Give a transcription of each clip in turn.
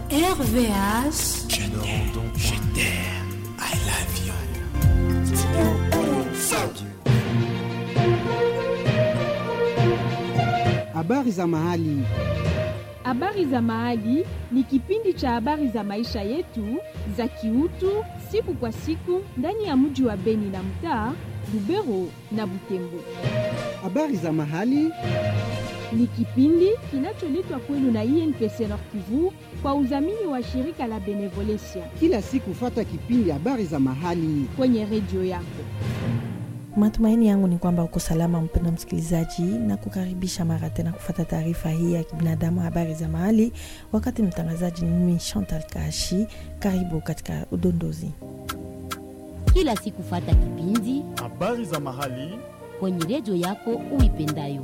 RVH. Je t'aime, je t'aime, I love you. Habari za mahali. Habari za Mahali ni kipindi cha habari za maisha yetu za kiutu siku kwa siku ndani ya mji wa Beni na mtaa Lubero na Butembo. Habari za mahali. Ni kipindi kinacholetwa kwenu na INPC Nord Kivu kwa udhamini wa shirika la Benevolencia Kila siku fata kipindi habari za mahali. kwenye redio yako. Matumaini yangu ni kwamba uko salama, mpendwa msikilizaji, na kukaribisha mara tena kufata taarifa hii ya kibinadamu, habari za mahali. Wakati mtangazaji ni mimi Chantal Kashi. Karibu katika udondozi. kila siku fata kipindi habari za mahali kwenye redio yako uipendayo.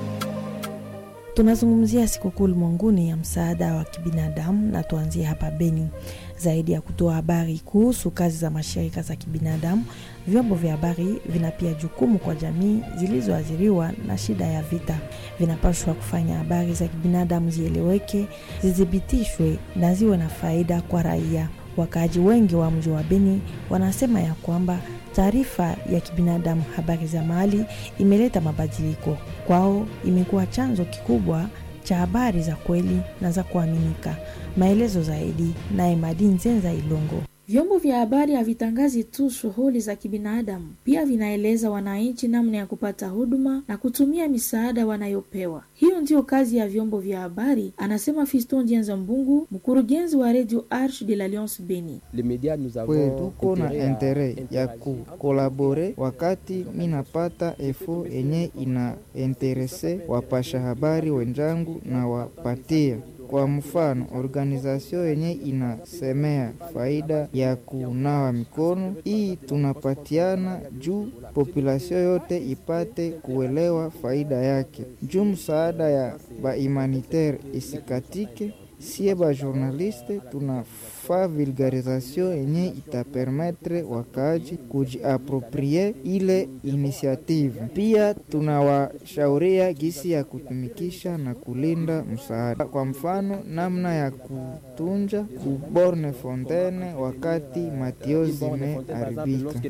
Tunazungumzia sikukuu ulimwenguni ya msaada wa kibinadamu, na tuanzie hapa Beni. Zaidi ya kutoa habari kuhusu kazi za mashirika za kibinadamu, vyombo vya habari vina pia jukumu kwa jamii zilizoathiriwa na shida ya vita. Vinapaswa kufanya habari za kibinadamu zieleweke, zithibitishwe na ziwe na faida kwa raia. Wakaaji wengi wa mji wa Beni wanasema ya kwamba taarifa ya kibinadamu, habari za mahali, imeleta mabadiliko kwao. Imekuwa chanzo kikubwa cha habari za kweli na za kuaminika. Maelezo zaidi naye Madi Nzenza Ilongo. Vyombo vya habari havitangazi tu shughuli za kibinadamu, pia vinaeleza wananchi namna ya kupata huduma na kutumia misaada wanayopewa. Hiyo ndiyo kazi ya vyombo vya habari, anasema Fiston Dienza Mbungu, mkurugenzi wa Radio Arche de l'Alliance Beni. kwe tuko na intere ya kukolabore wakati mi napata efo yenye ina interese wapasha habari wenjangu na wapatia kwa mfano organizasio yenye inasemea faida ya kunawa mikono, hii tunapatiana juu populasio yote ipate kuelewa faida yake, juu msaada ya bahumanitaire isikatike. Sie ba journaliste tunafaa vulgarisation yenye itapermetre wakaaji kujiaproprie ile initiative. Pia tunawashauria gisi ya kutumikisha na kulinda msaada, kwa mfano namna ya kutunja kuborne fontaine wakati matio zimeharibika.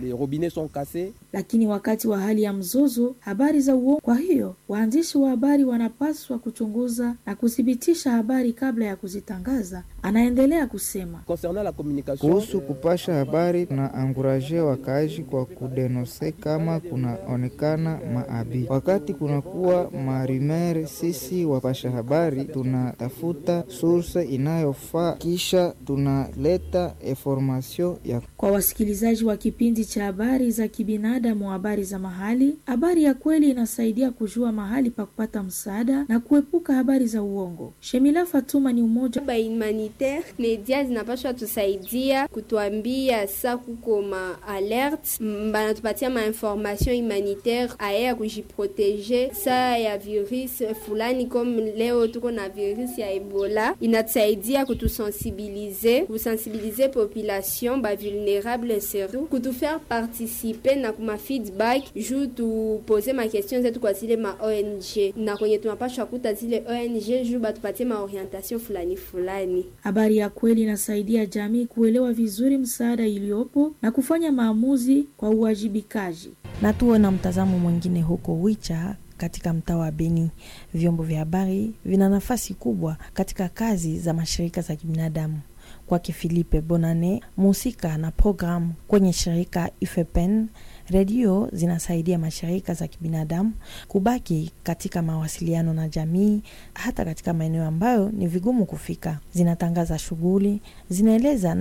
Lakini wakati wa hali ya mzozo, habari za uongo. Kwa hiyo waandishi wa habari wanapaswa kuchunguza na kuthibitisha habari kabla ya kuzitangaza, anaendelea kusema. Kuhusu kupasha habari na anguraje wakaaji kwa kudenose kama kunaonekana maabi. Wakati kunakuwa marimere, sisi wapasha habari tunatafuta source inayofaa, kisha tunaleta information ya Kwa wasikilizaji wa kipindi cha habari za kibinadamu, habari za mahali, habari ya kweli inasaidia kujua mahali pa kupata msaada na kuepuka habari za uongo. Shemila Fatuma ni umoja ba humanitaire media zinapashwa tusaidia kutuambia sa kuko ma alert m- banatupatia ma information humanitaire aya ya kujiproteje sa ya virus fulani, comme leo tuko na virus ya Ebola, inatusaidia kutusensibilize kusensibilize population ba vulnerable surtout kutufaire participer na kuma feedback juu tupose ma question zetu kwa zile ma ONG na kwenye tunapashwa kuta zile ONG juu batupatie ma orientation fulani fulani. Habari ya kweli inasaidia jamii kuelewa vizuri msaada iliyopo na kufanya maamuzi kwa uwajibikaji. na tuwe na mtazamo mwingine huko Wicha katika mtaa wa Beni. Vyombo vya habari vina nafasi kubwa katika kazi za mashirika za kibinadamu. Kwake Filipe Bonane, mhusika na programu kwenye shirika IFEPEN, redio zinasaidia mashirika za kibinadamu kubaki katika mawasiliano na jamii, hata katika maeneo ambayo ni vigumu kufika. Zinatangaza shughuli, zinaeleza